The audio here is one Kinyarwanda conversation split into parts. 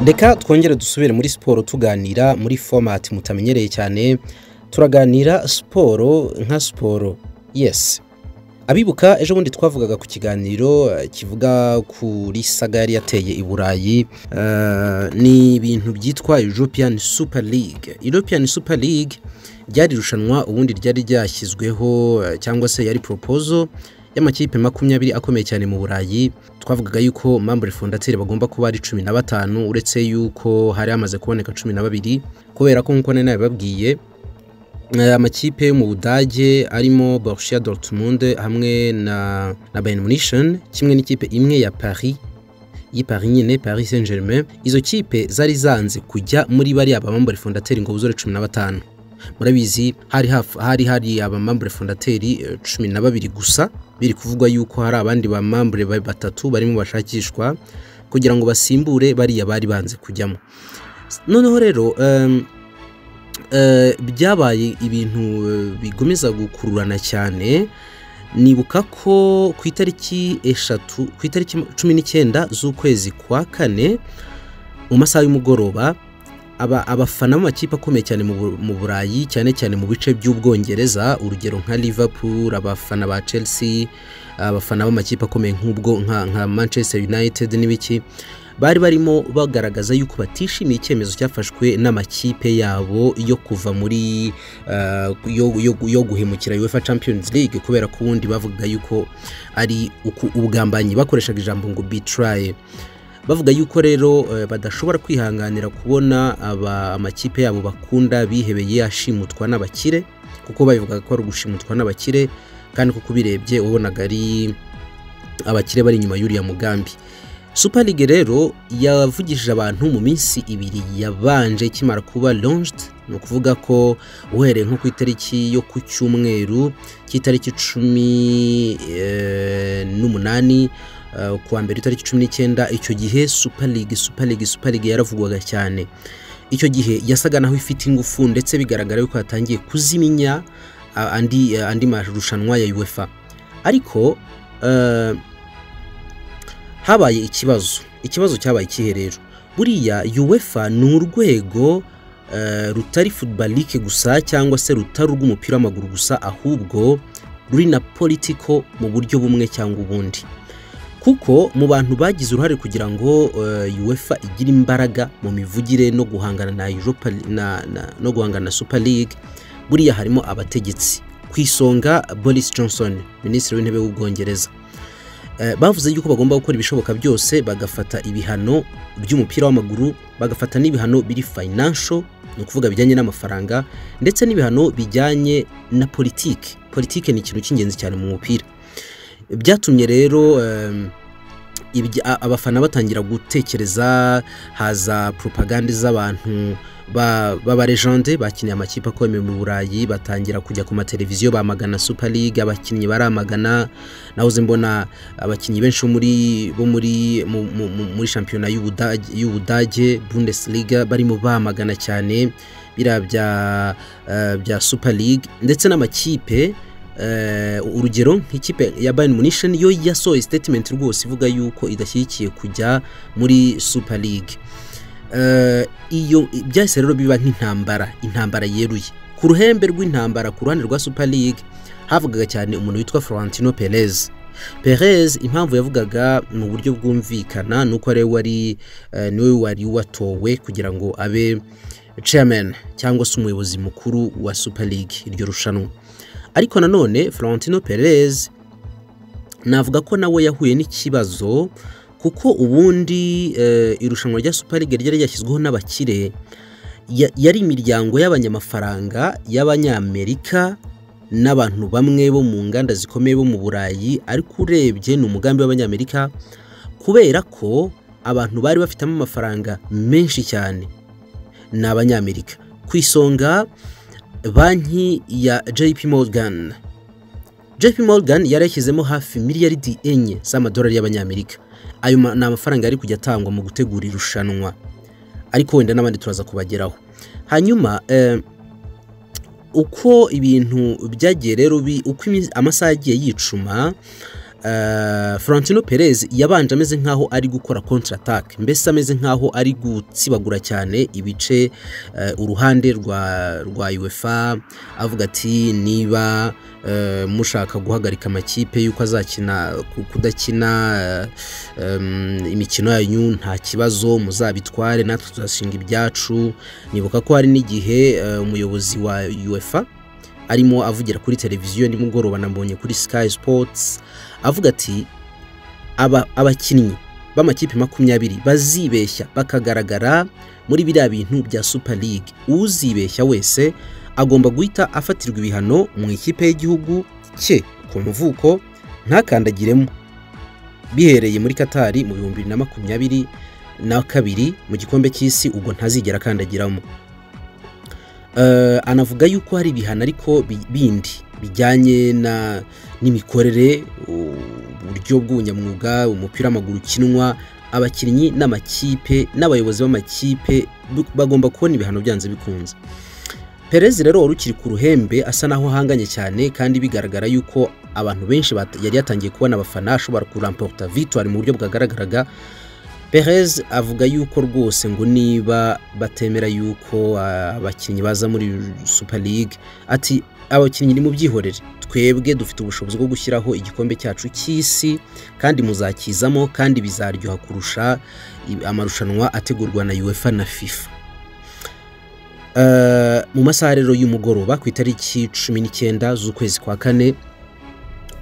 reka twongere dusubire muri siporo tuganira muri fomati mutamenyereye cyane turaganira siporo nka siporo yesi abibuka ejo bundi twavugaga ku kiganiro eh, kivuga kuri saga yari yateye i burayi eh, ni ibintu byitwa european super league european super league ryari irushanwa ubundi ryari ryashyizweho eh, cyangwa se yari proposal y'amakipe makumyabiri akomeye cyane mu burayi twavugaga yuko membre fondateri bagomba kuba ari cumi na batanu uretse yuko hari hamaze kuboneka cumi na babiri kubera ko nk'uko nari nabibabwiye Eh, amakipe yo mu budage arimo borussia dortmund hamwe na, na bayern munischen kimwe n'ikipe imwe ya paris y'i paris nyine paris saint germain izo kipe zari zanze kujya muri bariya abamambure fondateri ngo buzure cumi na batanu murabizi hari haf- hari hari abamambure fondateri eh, cumi na babiri gusa biri kuvugwa yuko hari abandi bamambure ba- batatu barimo bashakishwa kugira ngo basimbure bariya bari banze kujyamo noneho rero em, eh, byabaye ibintu eh, bigomeza gukururana cyane nibuka ko ku itariki eshatu ku itariki cumi n'icyenda z'ukwezi kwa kane mu masaha y'umugoroba aba- abafana b'amakipe akomeye cyane mu Bu- mu burayi cyane cyane mu bice by'ubwongereza urugero nka liverpool abafana ba chelsea abafana b'amakipe akomeye nk'ubwo nka, nka manchester united n'ibiki bari barimo bagaragaza yuko batishimiye icyemezo cyafashwe n'amakipe yabo yo kuva muri eh, yo, yo, yo guhemukira UEFA Champions League kubera ko ubundi bavugaga yuko ari uku- ubwambanyi bakoreshaga ijambo ngo betray bavuga yuko rero eh, badashobora kwihanganira kubona aba amakipe yabo bakunda bihebeye ashimutwa n'abakire kuko babivugaga ko ari ugushimutwa n'abakire kandi kuko ubirebye wabonaga ari abakire bari inyuma y'uriya mugambi super league rero yavugishije abantu mu minsi ibiri yabanje ikimara kuba launched ni ukuvuga ko uhereye nko ku itariki yo ku cyumweru cy'itariki cumi eh, n'umunani eh, ku wa mbere itariki cumi n'icyenda icyo gihe super league super league super league yaravugwaga cyane icyo gihe yasaga naho ifite ingufu ndetse bigaragara yuko yatangiye kuziminya ah, andi, eh, andi marushanwa ya uefa ariko eh, habaye ikibazo ikibazo cyabaye ikihe rero buriya uefa ni urwego eh, rutari footballique gusa cyangwa se rutari urw'umupira w'amaguru gusa ahubwo ruri na politiko mu buryo bumwe cyangwa ubundi kuko mu bantu bagize uruhare kugira ngo eh, uefa igire imbaraga mu mivugire no guhangana na, Europa, na, na no guhangana na super league buriya harimo abategetsi ku isonga boris johnson minisitiri w'intebe w'ubwongereza Eh, bavuze yuko bagomba gukora ibishoboka byose bagafata ibihano by'umupira w'amaguru bagafata n'ibihano biri financial ni ukuvuga bijyanye n'amafaranga ndetse n'ibihano bijyanye na politiki politiki ni ikintu cy'ingenzi cyane mu mupira byatumye rero em, ibya- a- abafana batangira gutekereza haza propagande z'abantu ba- b'abarejande bakiniye amakipe akomeye mu burayi batangira kujya ku mateleviziyo bamagana super league abakinnyi baramagana nahoze mbona abakinnyi benshi bo muri bo muri mu- mu- mu- muri shampiyona y'Ubudage- y'ubudage bundesliga barimo bamagana cyane biriya bya eh, bya super league ndetse n'amakipe eh, urugero nk'ikipe ya bayern munischen yo yasohoye statement rwose ivuga yuko idashyigikiye kujya muri super league Eh, iyo byahise rero biba nk'intambara intambara yeruye ku ruhembe rw'intambara ku ruhande rwa super league havugaga cyane umuntu witwa florentino perez perez impamvu yavugaga mu buryo bwumvikana ni uko ariwe wari eh, niwe wari watowe kugira ngo abe chairman cyangwa se umuyobozi mukuru wa super league iryo rushanwa ariko nanone florentino perez navuga ko nawe yahuye n'ikibazo kuko ubundi eh, irushanwa rya super league ryari ryashyizweho n'abakire ya- yari imiryango y'abanyamafaranga y'abanyamerika n'abantu bamwe bo mu nganda zikomeye bo mu burayi ariko urebye ni umugambi w'abanyamerika kubera ko abantu bari bafitemo amafaranga menshi cyane ni abanyamerika ku isonga banki ya JP Morgan. JP Morgan yari yashyizemo hafi miliyaridi enye z'amadolari y'abanyamerika. Ayo ma- ni amafaranga yari kujya atangwa mu gutegura irushanwa, ariko wenda n'abandi turaza kubageraho. Hanyuma eh, uko ibintu byagiye rero bi- uko imi- amasaha yagiye yicuma ah, Florentino Perez yabanje ameze nk'aho ari gukora kontra attack mbese ameze nk'aho ari gutsibagura cyane ibice eh, uruhande rwa rwa UEFA avuga ati niba eh, mushaka guhagarika amakipe y'uko azakina ku- kudakina eh, em, imikino yanyu nta kibazo muzabitware natwe tuzashinga ibyacu nibuka ko hari n'igihe eh, umuyobozi wa UEFA arimo avugira kuri televiziyo nimugoroba nambonye kuri Sky Sports avuga ati aba- abakinnyi b'amakipe makumyabiri bazibeshya bakagaragara muri biriya bintu bya Super League uzibeshya wese agomba guhita afatirwa ibihano mu ikipe y'igihugu cye ku mvuko ntakandagiremo bihereye muri Katari mu bihumbi bibiri na makumyabiri na kabiri mu gikombe cy'isi ubwo ntazigera akandagiramo Eh, anavuga yuko hari ibihano ariko bi- bindi bijyanye na n'imikorere u- uburyo bw'ubunyamwuga umupira w'amaguru ukinwa abakinnyi n'amakipe n'abayobozi b'amakipe bu- bagomba kubona ibihano byanze bikunze Perez rero wari ukiri ku ruhembe asa naho ahanganye cyane kandi bigaragara yuko abantu benshi bat- yari yatangiye kubona abafana ashobora kuramporta victoire mu buryo bwagaragaraga Perez avuga yuko rwose ngo niba batemera yuko ah, abakinnyi baza muri Super League ati abakinnyi nimubyihorere twebwe dufite ubushobozi bwo gushyiraho igikombe cyacu cy'isi kandi muzakizamo kandi bizaryoha kurusha i- amarushanwa ategurwa na UEFA na FIFA Eh, mu masaha rero y'umugoroba ku itariki cumi n'icyenda z'ukwezi kwa kane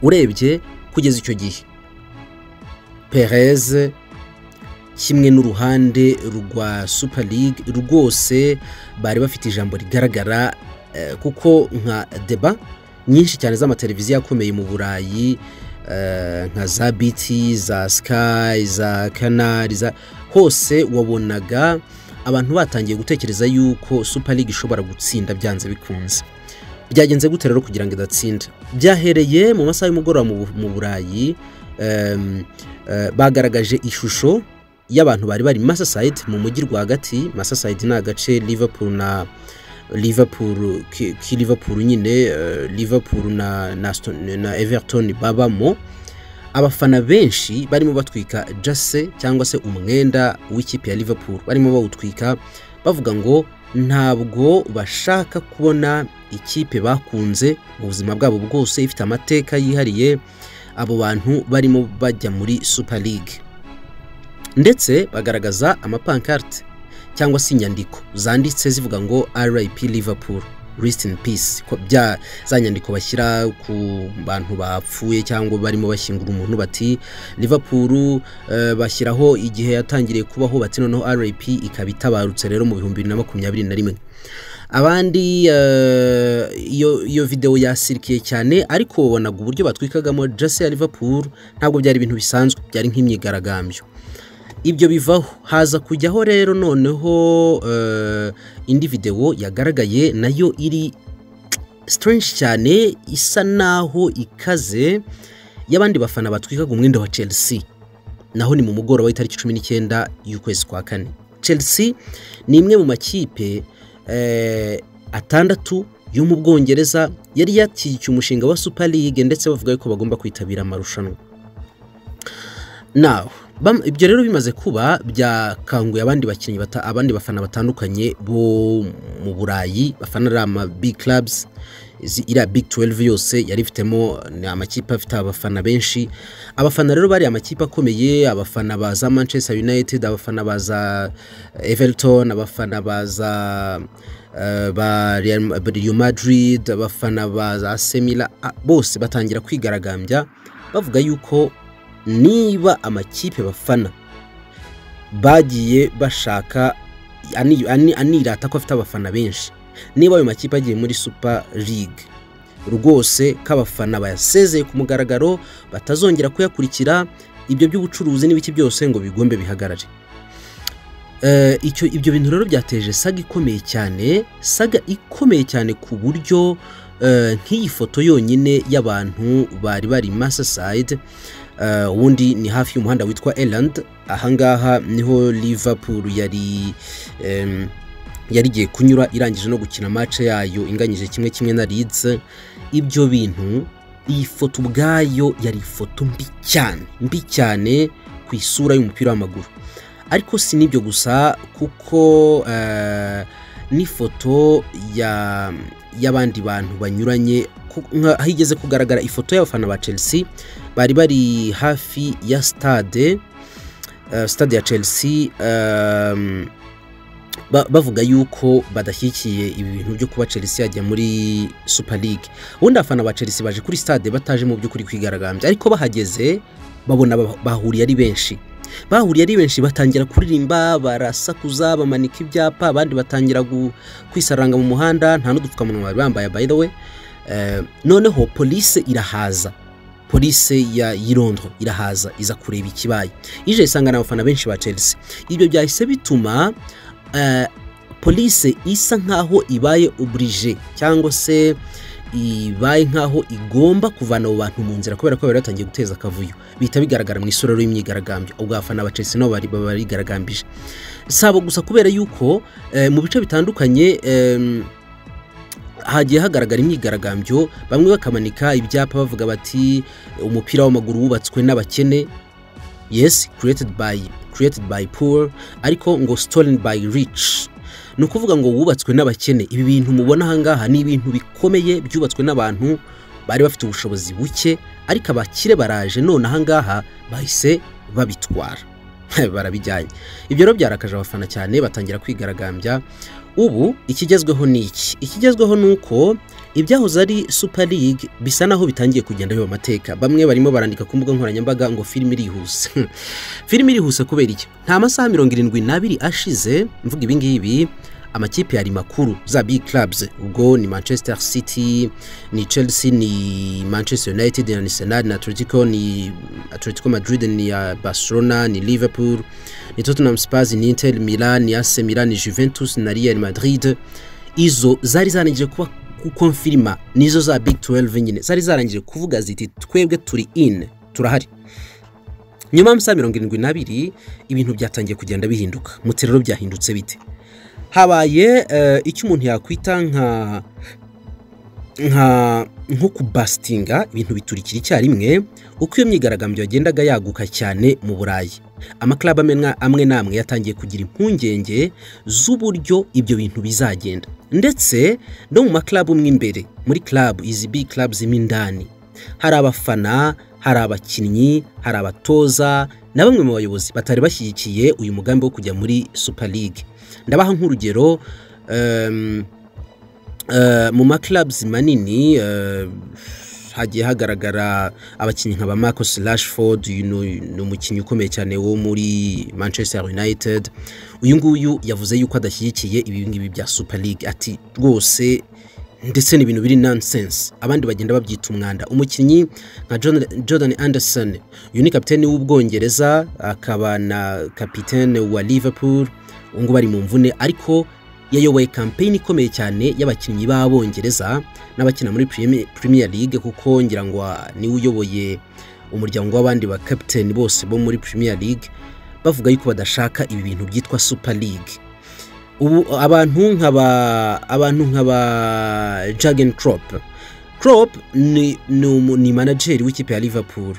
urebye kugeza icyo gihe Perez kimwe n'uruhande rwa super league rwose bari bafite ijambo rigaragara eh, kuko nka deba nyinshi cyane z'amateleviziyo akomeye mu burayi eh, nka za biti za sky za canal za hose wabonaga abantu batangiye gutekereza yuko super league ishobora gutsinda byanze bikunze byagenze gute rero kugira ngo idatsinda byahereye mu masaha y'umugoroba mu Bu- mu burayi em, eh, bagaragaje ishusho y'abantu bari bari Masasayiti mu mujyi rwagati Masasayiti ni agace Liverpool na Liverpool ki ki Liverpool nyine eh, Liverpool na na, Aston- na Everton babamo abafana benshi barimo batwika jase cyangwa se umwenda w'ikipe ya Liverpool barimo bawutwika bavuga ngo ntabwo bashaka kubona ikipe bakunze mu buzima bwabo bwose ifite amateka yihariye abo bantu barimo bajya muri Super League ndetse bagaragaza amapankarte cyangwa se inyandiko zanditse zivuga ngo RIP Liverpool rest in peace ko bya za nyandiko bashyira ku bantu bapfuye cyangwa barimo bashyingura umuntu bati Liverpool eh, bashyiraho igihe yatangiriye kubaho bati noneho RIP ikaba itabarutse rero mu bihumbi bibiri na makumyabiri na rimwe abandi eh, iyo iyo videwo yasirikiye cyane ariko wabonaga uburyo batwikagamo jase ya Liverpool ntabwo byari ibintu bisanzwe byari nk'imyigaragambyo ibyo bivaho haza kujyaho rero noneho eh, indi videwo yagaragaye nayo iri strange cyane isa naho ikaze y'abandi bafana batwikaga umwenda wa Chelsea naho ni mu mugoroba w'itariki cumi n'icyenda y'ukwezi kwa kane Chelsea ni imwe mu makipe eh, atandatu yo mu Bwongereza yari yashyigikiye umushinga wa Super League ndetse bavuga ko bagomba kwitabira amarushanwa nawe bam- ibyo rero bimaze kuba byakanguye abandi bakinnyi bata- abandi bafana batandukanye bo mu burayi bafana ari ama big clubs izi- iriya big 12 yose yari ifitemo ni amakipe afite abafana benshi abafana rero bari amakipe akomeye abafana baza manchester united abafana baza everton abafana baza eh, ba Real- ba Real Madrid abafana baza Semila bose batangira kwigaragambya bavuga yuko niba amakipe bafana bagiye bashaka ani- ani- anirata ko afite abafana benshi niba ayo makipe agiye muri super league rwose ko abafana bayasezeye ku mugaragaro batazongera kuyakurikira ibyo by'ubucuruzi n'ibiki byose ngo bigombe bihagarare Eh, icyo ibyo bintu rero byateje saga ikomeye cyane saga ikomeye cyane ku buryo eh, nk'iyi foto yonyine y'abantu bari bari masasayide Uh, ubundi ni hafi y'umuhanda witwa Eland ahangaha niho Liverpool yari em, yari igiye kunyura irangije no gukina match yayo inganyije kimwe kimwe na Leeds ibyo bintu iyi foto ubwayo yari ifoto mbi cyane mbi cyane ku isura y'umupira w'amaguru ariko si n'ibyo gusa kuko n'ifoto y'abandi bantu banyuranye higeze kugaragara ifoto y'abafana ba chelsea bari bari hafi ya stade stade ya chelsea bavuga yuko badashyigikiye ibi bintu byo kuba chelsea yajya muri super league ubundi abafana ba chelsea baje kuri stade bataje mu by'ukuri kwigaragambya ariko bahageze babona bahuriye ari benshi bahuriye ari benshi batangira kuririmba barasakuza bamanika ibyapa abandi batangira kwisaranga mu muhanda nta n'udupfukamunwa bari bambaye by the way noneho polise irahaza polise ya yirondro irahaza iza kureba ikibaye ije isangana abafana benshi ba chelsea ibyo byahise bituma polise isa nk'aho ibaye oburije cyangwa se ibaye nk'aho igomba kuvana abo bantu mu nzira kubera ko bari batangiye guteza akavuyo bihita bigaragara mu isura y'imyigaragambyo ubwo abafana ba chelsea nabo baba bigaragambije si abo gusa kubera yuko mu bice bitandukanye hagiye hagaragara imyigaragambyo bamwe bakamanika ibyapa bavuga bati umupira w'amaguru wubatswe n'abakene yesi created by created by poor ariko ngo stolen by rich ni ukuvuga ngo wubatswe n'abakene ibi bintu mubona ahangaha ni ibintu bikomeye byubatswe n'abantu bari bafite ubushobozi buke ariko abakire baraje none ahangaha bahise babitwara barabijyanye ibyo rero byarakaje abafana cyane batangira kwigaragambya ubu ikigezweho ni iki ikigezweho ni uko ibyahoze ari super league bisa naho bitangiye kugenda biba amateka bamwe barimo barandika ku mbuga nkoranyambaga ngo filime irihuse filime irihuse kubera iki nta masaha mirongo irindwi n'abiri ashize mvuga ibi ngibi amakipe yari makuru za big clubs ubwo ni manchester city ni chelsea ni manchester united na arsenal ni atletico ni atletico madrid ni barcelona ni liverpool ni tottenham spurs ni inter milan ni ac milan ni juventus na real madrid izo zari zanangije kuba gukonfirima nizo za big 12 nyine zari zarangije kuvuga ziti twebwe turi in turahari nyuma y'amasaha mirongo irindwi n'abiri ibintu byatangiye kugenda bihinduka muti rero byahindutse bite habaye icyo umuntu yakwita nka nka nko kubasitinga ibintu biturikira icyarimwe uko iyo myigaragambyo yagendaga yaguka cyane mu burayi amakarabu amwe n'amwe yatangiye kugira impungenge z'uburyo ibyo bintu bizagenda ndetse no mu makarabu mo imbere muri karabu izi bi karabu zirimo indani hari abafana hari abakinnyi hari abatoza na bamwe mu bayobozi batari bashyigikiye uyu mugambi wo kujya muri super league ndabaha nk'urugero mu makarabuzi manini hagiye hagaragara abakinnyi nka ba Marcus Rashford ni umukinnyi ukomeye cyane wo muri Manchester United uyu nguyu yavuze yuko adashyigikiye ibi ngibi bya super league ati rwose ndetse ni ibintu biri nonsense abandi bagenda babyita umwanda umukinnyi nka jordan anderson uyu ni kapitene w'ubwongereza akaba na kapitene wa liverpool ubu ngubu ari mu mvune ariko yayoboye kampeyini ikomeye cyane y'abakinnyi b'abongereza n'abakina muri premier league kuko ngira ngo niwe uyoboye umuryango w'abandi ba kapitene bose bo muri premier league bavuga yuko badashaka ibi bintu byitwa super league ubu abantu nk'aba abantu nk'aba jagen crop crop ni ni manajeri w'ikipe ya liverpool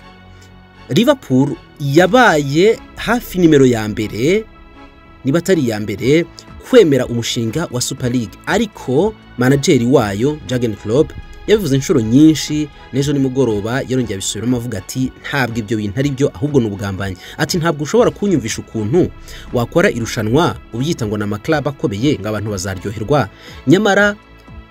liverpool yabaye hafi nimero ya mbere niba atari iya mbere kwemera umushinga wa super league ariko manajeri wayo jagen crop yabivuze inshuro nyinshi n'ejo nimugoroba yarongera abisubiramo avuga ati ntabwo ibyo bintu ari byo ahubwo ni ubugambanyi ati ntabwo ushobora kunyumvisha ukuntu wakora irushanwa ubyita ngo ni amakarabu akomeye ngo abantu bazaryoherwa nyamara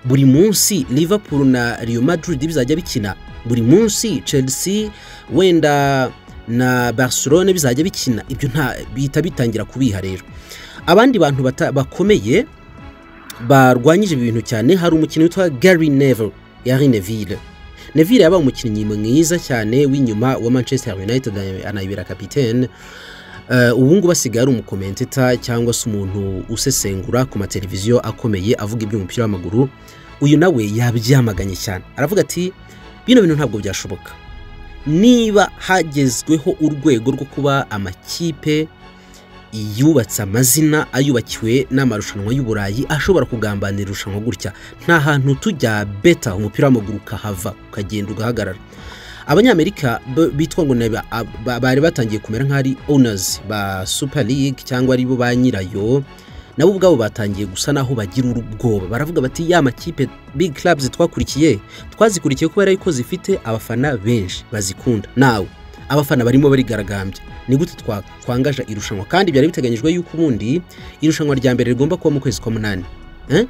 buri munsi liverpool na Real Madrid bizajya bikina buri munsi chelsea wenda na barcelone bizajya bikina ibyo nta bihita bitangira kubiha rero abandi bantu bakomeye barwanyije ibi bintu cyane hari umukinnyi witwa Gary Neville yari Neville Neville yabaye umukinnyi mwiza cyane w'inyuma wa Manchester United anayibera kapitene ubu ngubu asigaye ari umukomenteta cyangwa se umuntu usesengura ku mateleviziyo akomeye avuga iby'umupira w'amaguru uyu nawe yabyamaganye cyane aravuga ati bino bintu ntabwo byashoboka niba hagezweho urwego rwo kuba amakipe yubatse amazina ayubakiwe n'amarushanwa y'uburayi ashobora kugambanira irushanwa gutya nta hantu tujya beta umupira w'amaguru ukahava ukagenda ugahagarara abanyamerika bo- bitwa ngo ni aba- aba- bari batangiye kumera nk'ari onazi ba super league cyangwa ari bo ba nyirayo nabo ubwabo batangiye gusa naho bagira ubwoba baravuga bati ya makipe big clubs twakurikiye twazikurikiye kubera yuko zifite abafana benshi bazikunda nawe abafana barimo barigaragambya ni gute twa- twangaja irushanwa kandi byari biteganyijwe yuko ubundi irushanwa rya mbere rigomba kuba mu kwezi kwa munani Eh?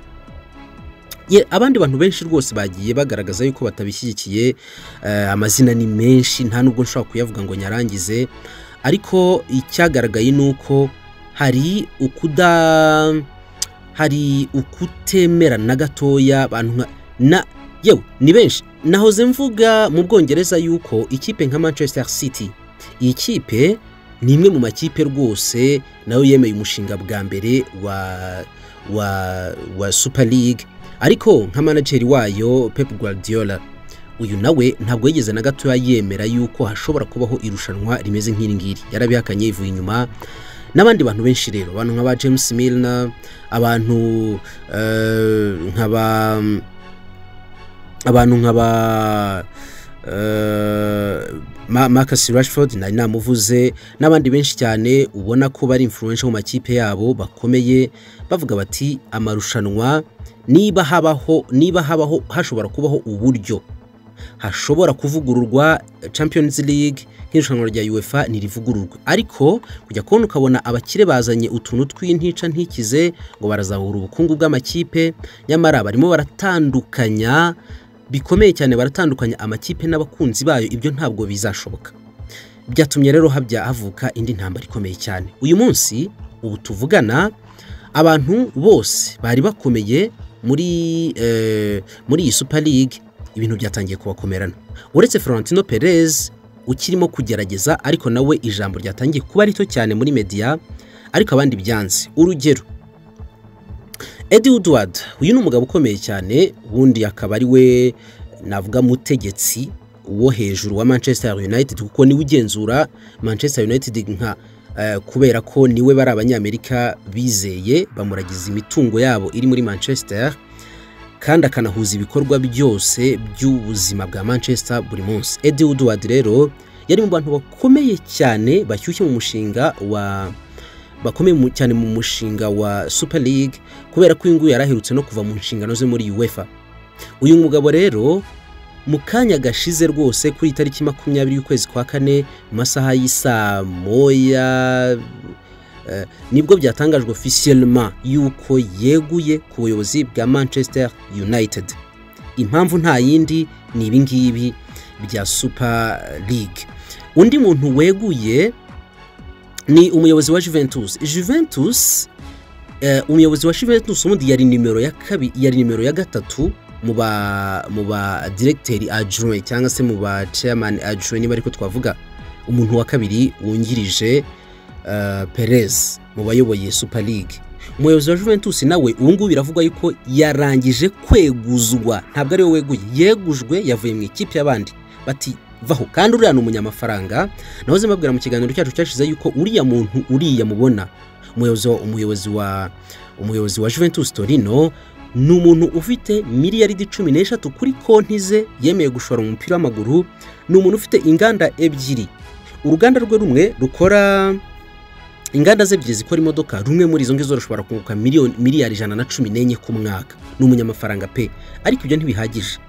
Ye, abandi bantu benshi rwose bagiye bagaragaza yuko batabishyigikiye eh, amazina ni menshi nta nubwo nshobora kuyavuga ngo nyarangize ariko icyagaragaye ni uko hari ukuda hari ukutemera na gatoya abantu nka na yewe ni benshi nahoze mvuga mu bwongereza yuko ikipe nka manchester city iyi kipe ni imwe mu makipe rwose nayo yemeye umushinga bwa mbere wa wa wa super league ariko nka manageri wayo pep guardiola uyu nawe ntabwo yigeze na gatoya yemera yuko hashobora kubaho irushanwa rimeze nk'iri ngiri yarabihakanye yivuye inyuma n'abandi bantu benshi rero abantu nk'aba james milner abantu eh, nk'aba abantu nk'aba eh, Ma- Marcus Rashford nari namuvuze n'abandi benshi cyane ubona ko bari influential mu makipe yabo bakomeye bavuga bati amarushanwa niba habaho niba habaho hashobora kubaho uburyo hashobora kuvugururwa Champions League nk'irushanwa rya UEFA ntirivugururwa ariko kujya kubona ukabona abakire bazanye utuntu tw'intica ntikize ngo barazahura ubukungu bw'amakipe nyamara barimo baratandukanya bikomeye cyane baratandukanya amakipe n'abakunzi bayo ibyo ntabwo bizashoboka byatumye rero habya havuka indi ntambara ikomeye cyane uyu munsi ubu tuvugana abantu bose bari bakomeye muri eh, muri iyi super league ibintu byatangiye kubakomerana uretse florentino perez ukirimo kugerageza ariko nawe ijambo ryatangiye kuba rito cyane muri media ariko abandi byanze urugero Eddie Woodward uyu ni umugabo ukomeye cyane ubundi akaba ari we navuga mutegetsi wo hejuru wa Manchester United kuko niwe ugenzura Manchester United nka eh, kubera ko niwe bari abanyamerika bizeye bamuragiza imitungo yabo iri muri Manchester kandi akanahuza ibikorwa byose by'ubuzima bwa Manchester buri munsi Eddie Woodward rero yari mu bantu bakomeye cyane bashyushye mu mushinga wa bakomeye mu- cyane mu mushinga wa Super League kubera ko uyu nguyu yari aherutse no kuva mu nshingano ze muri UEFA uyu mugabo rero mu kanya gashize rwose kuri iyi tariki makumyabiri y'ukwezi kwa kane mu masaha y'isaa moya eh, nibwo byatangajwe officiellement yuko yeguye ku buyobozi bwa Manchester United impamvu nta yindi ni ibingibi bya Super League undi muntu weguye ni umuyobozi wa Juventus Juventus Eh, umuyobozi wa Juventus ubundi yari nimero ya kabi yari nimero ya gatatu mu ba mu ba directeur adjoint cyangwa se mu ba chairman adjoint niba ariko twavuga umuntu wa kabiri wungirije eh, Perez mu bayoboye Super League umuyobozi wa Juventus nawe ubu ngubu biravugwa yuko yarangije kweguzwa ntabwo ari we weguye yegujwe yavuye mu ikipe y'abandi bati vaho kandi uriya ni umunyamafaranga nahoze mbabwira mu kiganiro cyacu cyashize yuko uriya muntu uriya mubona umuyobozi wa umuyobozi wa umuyobozi wa Juventus Torino ni umuntu ufite miliyaridi cumi n'eshatu kuri konti ze yemeye gushora umupira w'amaguru ni umuntu ufite inganda ebyiri uruganda rwe rumwe rukora inganda ze ebyiri zikora imodoka rumwe muri izo ngizo rushobora kunguka miliyoni miliyari ijana na cumi n'enye ku mwaka ni umunyamafaranga pe ariko ibyo ntibihagije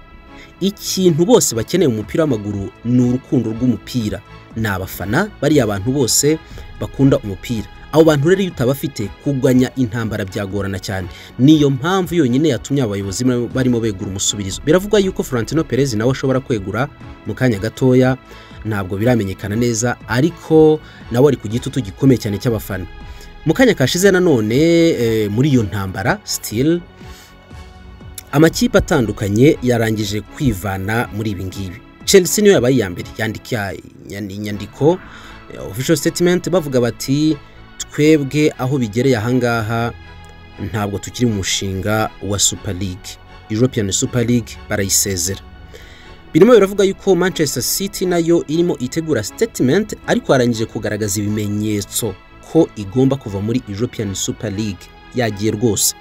ikintu bose bakeneye mu mupira w'amaguru ni urukundo rw'umupira ni abafana bariya abantu bose bakunda umupira abo bantu rero iyo utabafite kugwanya intambara byagorana cyane niyo mpamvu yonyine yatumye abayobozi ba- barimo begura umusubirizo biravugwa yuko Florentino Perez nawe ashobora kwegura mu kanya gatoya ntabwo biramenyekana neza ariko nawe ari ku gitutu gikomeye cyane cy'abafana mu kanya kashize nanone eh, muri iyo ntambara still amakipe atandukanye yarangije kwivana muri ibi ngibi Chelsea niyo yabaye iya mbere yandika inyandi- inyandiko eh, official statement bavuga bati twebwe aho bigereye ahangaha ntabwo tukiri mu mushinga wa Super League European Super League barayisezera birimo biravuga yuko Manchester City nayo irimo itegura statement ariko yarangije kugaragaza ibimenyetso ko igomba kuva muri European Super League yagiye rwose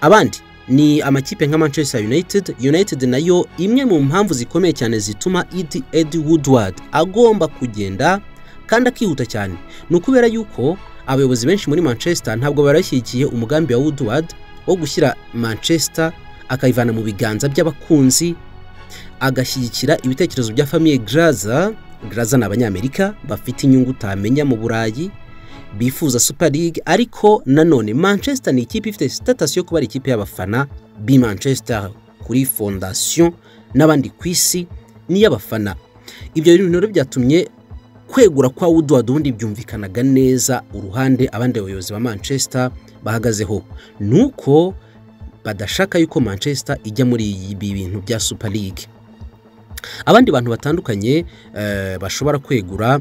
abandi ni amakipe nka Manchester United United nayo imwe mu mpamvu zikomeye cyane zituma Ed Ed Woodward agomba kugenda kandi akihuta cyane ni ukubera yuko abayobozi benshi muri Manchester ntabwo barashyigikiye umugambi wa Woodward wo gushyira Manchester akayivana mu biganza by'abakunzi agashyigikira ibitekerezo bya famiye Graza Graza ni abanyamerika bafite inyungu utamenya mu Burayi bifuza super league ariko nanone manchester ni ikipe ifite sitatasi yo kuba ari ikipe y'abafana bi manchester kuri fondasiyo n'abandi ku isi n'iy'abafana ibyo bintu rero byatumye kwegura kwa woodward ubundi byumvikanaga neza uruhande abandi bayobozi ba manchester bahagazeho ni uko badashaka yuko manchester ijya muri ibi bintu bya super league abandi bantu batandukanye bashobora kwegura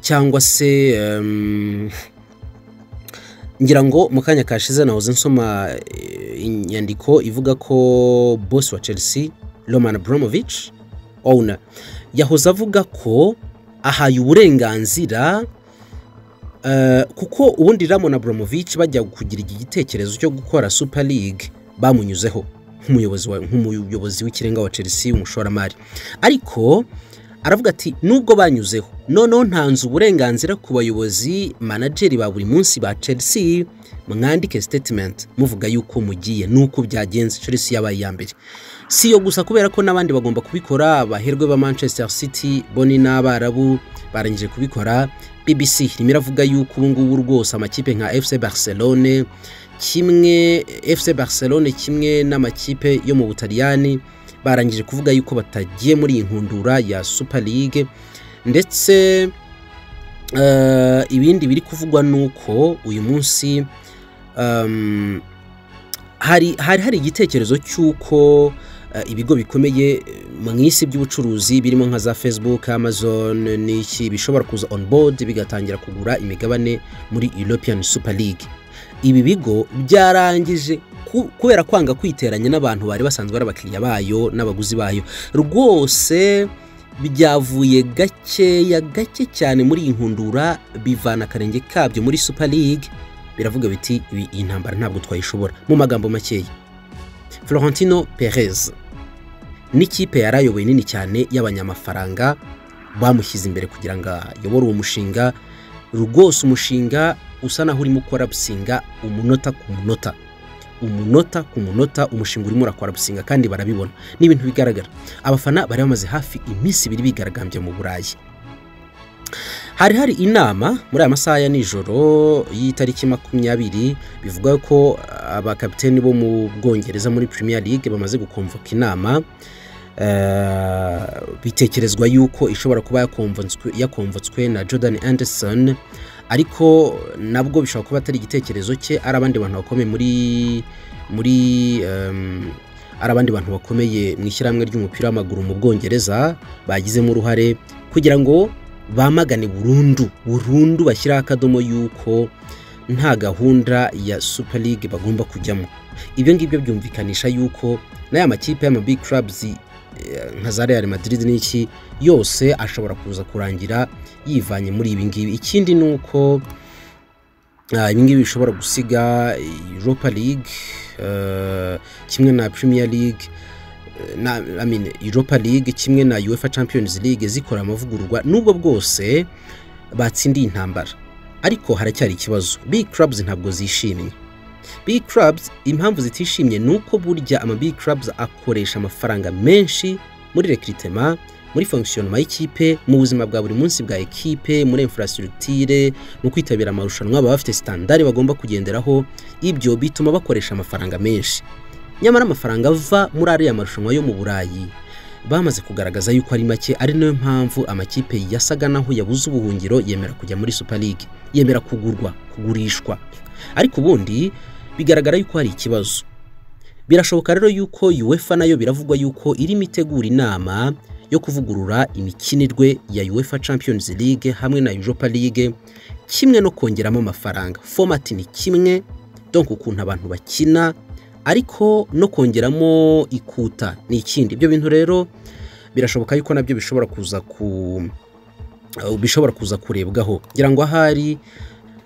cyangwa se ngira ngo mu kanya kashize nahoze nsoma inyandiko ivuga ko boss wa chelsea roman Abramovich owner yahoze avuga ko ahaye uburenganzira kuko ubundi ramon Abramovich bajya kugira igitekerezo cyo gukora super league bamunyuzeho nk'umuyobozi w'ikirenga wa chelsea umushoramari ariko aravuga ati nubwo banyuzeho noneho ntanze uburenganzira ku bayobozi manageri ba buri munsi ba chelsea mwandike statement muvuga yuko mugiye nuko byagenze chelsea yabaye iya mbere si iyo gusa kubera ko n'abandi bagomba kubikora abaherwe ba manchester city boni n'abarabu barangije kubikora bbc irimo iravuga yuko ubu ngubu rwose amakipe nka fc barcelone kimwe fc barcelone kimwe n'amakipe yo mu butaliyani barangije kuvuga yuko batagiye muri iyi nkundura ya super league ndetse ibindi biri kuvugwa ni uko uyu munsi hari hari igitekerezo cy'uko ibigo bikomeye mu isi by'ubucuruzi birimo nka za facebook amazon n'iki bishobora kuza on board bigatangira kugura imigabane muri european super league ibi bigo byarangije kubera kwanga kwiteranya n'abantu bari basanzwe ari abakiriya bayo n'abaguzi bayo rwose byavuye gakeya gake cyane muri iyi nkundura bivana akarenge kabyo muri super league biravuga biti iyi ntambara ntabwo twayishobora mu magambo makeya florentino perez n'ikipe yari ayoboye nini cyane y'abanyamafaranga bamushyize imbere kugira ngo ayobore uwo mushinga rwose umushinga usa naho urimo ukora umunota ku munota umunota ku munota umushinga urimo urakora gusinga kandi barabibona ni ibintu bigaragara abafana bari bamaze hafi iminsi ibiri bigaragambye mu burayi hari hari inama muri aya masaha ya nijoro y'itariki makumyabiri bivuga ko abakapiteni bo mu bwongereza muri Premier League bamaze gukomvoka inama bitekerezwa yuko ishobora kuba yakomvotswe na Jordan Anderson ariko nabwo bishobora kuba atari igitekerezo cye ari abandi bantu bakomeye muri muri ari abandi bantu bakomeye mu ishyirahamwe ry'umupira w'amaguru mu bwongereza bagizemo uruhare kugira ngo bamagane burundu burundu bashyiraho akadomo y'uko nta gahunda ya super league bagomba kujyamo ibyo ngibyo byumvikanisha y'uko n'aya makipe y'amabig clubs nka za real madrid n'iki yose ashobora kuza kurangira yivanye muri ibi ngibi ikindi ni uko ibi ngibi bishobora gusiga europa league kimwe na premier league europa league kimwe na uefa champions league zikora amavugururwa nubwo bwose batsindiye intambara ariko haracyari ikibazo big clubs ntabwo zishimye big clubs impamvu zitishimye ni uko burya ama big clubs akoresha amafaranga menshi muri rekiritema muri fonkisiyonoma y'ikipe mu buzima bwa buri munsi bwa ekipe muri infrastructure mu kwitabira amarushanwa baba bafite sitandari bagomba kugenderaho ibyo bituma bakoresha amafaranga menshi nyamara amafaranga ava muri ariya marushanwa yo mu burayi bamaze kugaragaza yuko ari make ari nayo mpamvu amakipe yasaga naho yabuze ubuhungiro yemera kujya muri super league yemera kugurwa kugurishwa ariko ubundi bigaragara yuko hari ikibazo birashoboka rero yuko uefa nayo biravugwa yuko irimo itegura inama yo kuvugurura imikinirwe ya uefa champions league hamwe na europa league kimwe no kongeramo amafaranga format ni kimwe donk ukuntu abantu bakina ariko no kongeramo ikuta ni ikindi ibyo bintu rero birashoboka yuko nabyo bishobora kuza ku bishobora kuza kurebwaho ngira ngo ahari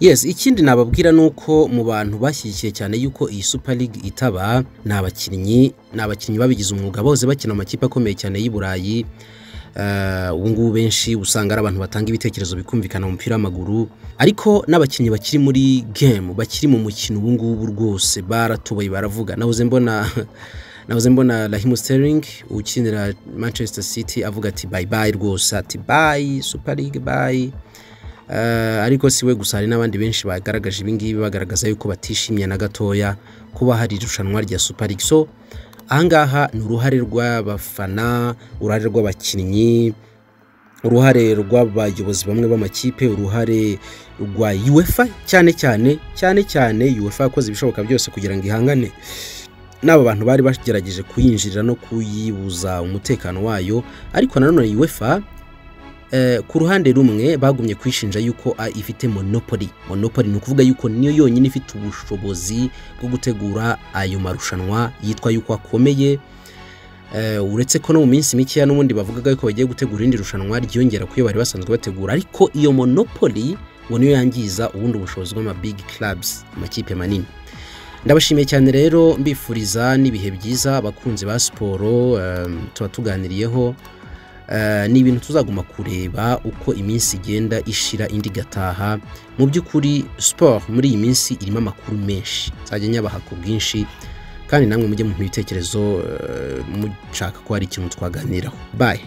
yes ikindi nababwira ni uko mu bantu bashyigikiye cyane yuko iyi super league itaba ni abakinnyi ni abakinnyi babigize umwuga bose bakina mu makipe akomeye cyane y'i burayi ubu ngubu benshi usanga ari abantu batanga ibitekerezo bikumvikana mu mupira w'amaguru ariko n'abakinnyi bakiri muri gemu bakiri mu mukino ubu ngubu rwose baratubaye baravuga nahoze mbona nahoze mbona rahimu siteringi ukinira manchester city avuga ati bayi bayi rwose ati bayi super league bayi ariko si we gusa hari n'abandi benshi bagaragaje ibingibi bagaragaza yuko batishimye na gatoya kuba hari irushanwa rya super league so ahangaha ni uruhare rw'abafana uruhare rw'abakinnyi uruhare rw'abayobozi bamwe b'amakipe uruhare rwa uefa cyane cyane cyane cyane uefa yakoze ibishoboka byose kugira ngo ihangane n'aba bantu bari bagerageje kuyinjirira no kuyibuza umutekano wayo ariko nanone uefa ku ruhande rumwe bagumye kwishinja yuko ifite monopoli monopoli ni ukuvuga yuko niyo yonyine ifite ubushobozi bwo gutegura ayo marushanwa yitwa yuko akomeye uretse ko no mu minsi mikeya n'ubundi bavugaga yuko bagiye gutegura irindi rushanwa ryiyongera ku yo bari basanzwe bategura ariko iyo monopoli ngo niyo yangiza ubundi ubushobozi bw'amabigi clubs amakipe manini ndabashimiye cyane rero mbifuriza n'ibihe byiza abakunzi ba siporo tuba tuganiriyeho ni ibintu tuzaguma kureba uko iminsi igenda ishira indi igataha mu by'ukuri siporo muri iyi minsi irimo amakuru menshi nzajya nyabaha ku bwinshi kandi namwe mujye mu bitekerezo mushaka ko hari ikintu twaganiraho bayi